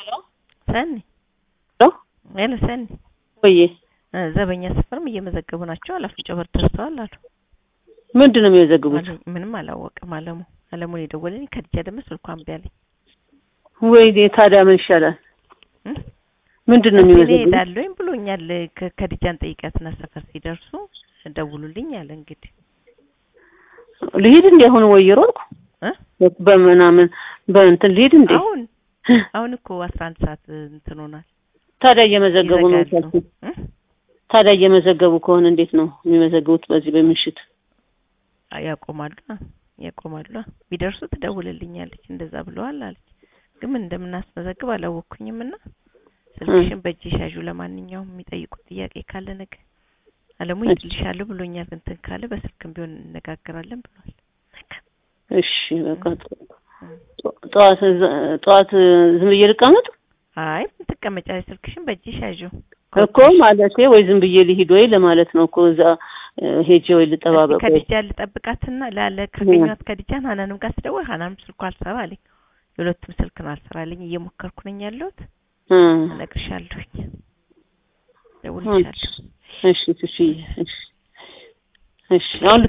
ሰኒ ሄሎ ሰኒ ወይ ዘበኛ ሰፈርም እየመዘገቡ ናቸው። አላፍንጮ በር ደርሰዋል አሉ። ምንድን ነው የሚመዘግቡት? አለኝ። ምንም አላወቅም አለሙ አለሙን የደወለልኝ ከድጃ ደግሞ ስልኳን እምቢ አለኝ። ወይኔ ታዲያ ምን ይሻላል? እም? ምንድን ነው እኔ የሚመዘግቡት? እሄዳለሁኝ ብሎኛል። ከ- ከድጃን ጠይቂያትና ሰፈር ሲደርሱ ደውሉልኝ አለ። እንግዲህ ልሂድ እንዴ አሁን ወይ እየሮጥኩ እ? በምናምን በእንትን ልሂድ እንዴ? አሁን አሁን እኮ አስራ አንድ ሰዓት እንትን ሆኗል። ታዲያ እየመዘገቡ ነው ይዘጋሉ። የምታስብ? እም? ታዲያ እየመዘገቡ ከሆነ እንዴት ነው የሚመዘግቡት? በዚህ በምሽት አይ ያቆማሉ ያቆማሉ። ቢደርሱ ትደውልልኛለች እንደዛ ብለዋል አለች። ግን ምን እንደምናስመዘግብ አላወቅኩኝም እና ስልክሽን በእጅ ሻዡ ለማንኛውም የሚጠይቁት ጥያቄ ካለ ነገ አለሙ እሺ። ይልሻለሁ ብሎኛል። እንትን ካለ በስልክም ቢሆን እንነጋገራለን ብሏል። እሺ በቃ ጠዋት ጠዋት ዝም ብዬ ልቀመጥ አይ ምን ትቀመጫለሽ? ስልክሽን በእጅ ሻዡ እኮ ማለቴ ወይ ዝም ብዬ ልሂድ ወይ ለማለት ነው እኮ እዛ እ፣ ሄጄ ወይ ልጠባበቅ ወይ ከዲጃ ልጠብቃትና ላለ ካገኘኋት ከዲጃን ሀናንም ጋር ስደውል ሀናንም ስልኳ አልሰራ አለኝ። የሁለቱም ስልክ ነው አልሰራ አለኝ። እየሞከርኩ ነኝ ያለሁት እ፣ እነግርሻለሁኝ፣ እደውልልሻለሁ። እሺ እሺ እሺ እሺ አሁን